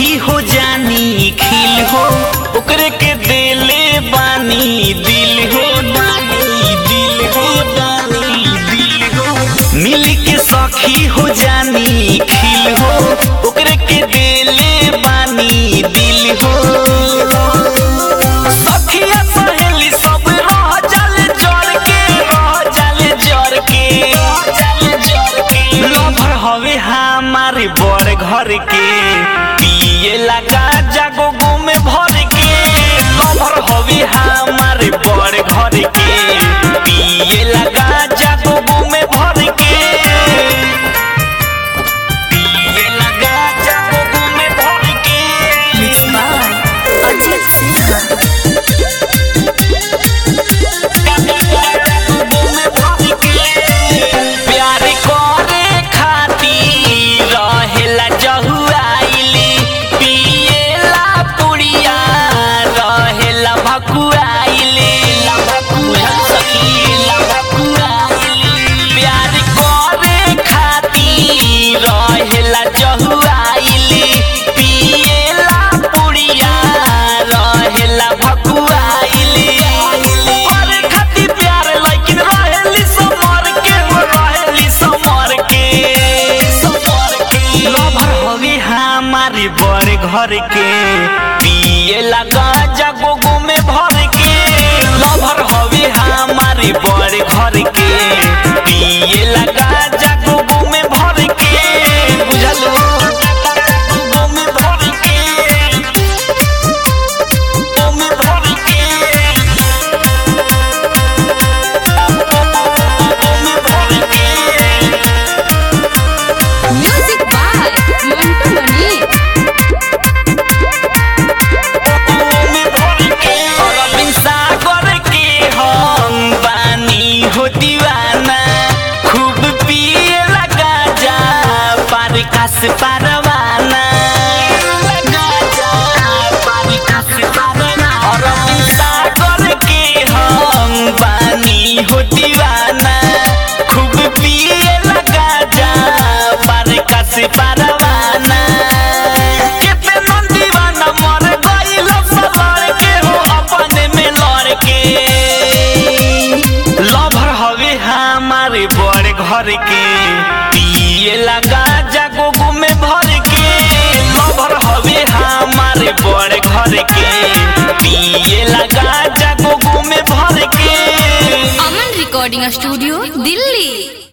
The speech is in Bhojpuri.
सखी हो जानी खिल हो ओकरे के देले बानी दिल हो बानी दिल हो बानी दिल हो मिल के सखी हो जानी खिल हो ओकरे के देले बानी दिल हो सखिया सहेली सब रह जाले जड़ के रह जाले जड़ के लभर हवे हमारे बड़ घर के पिए लगा जागो गो में भर के लभर हवे हमारे बड़ घर के पिए लगा जागो गो में भर के पिए लगा जागो गो में भर के Mixed by Ajit Sinha. प्यार करे खातिर रहेला जहुआइली पिएला पुड़िया रहेला भकुआइली प्यार करे खातिर रहेला जहुआइली पिएला पुड़िया रहेला भकुआइली करे खातिर प्यार लेकिन रहेली समर के हो रहेली समर के लभर हवे हमारे बड़ घर के पिए लगा जागो गो में भर के लभर हवे हमारे बड़ घर के पिए लगा जागो गो में भर के बुझलो गो में भर के गो में भर के Music by Mantu Mani. Arvind सागर के हम बानी हो दीवाना खूब पिए लगा जा पार कास पारवाना लगा जा पार कास पारवाना अरविंद सागर के हम बानी हो दीवाना खूब पिए लगा जा पार कास पारवाना कितना दीवाना मर गइल सलर के हो अपने में लड़ के लभर हवे हमारे बड़ घर के पिए लगा जागो गो में भर के लभर हवे हमारे बड़ घर के पिए लगा जागो गो में भर के Aman Recording Studio, Delhi.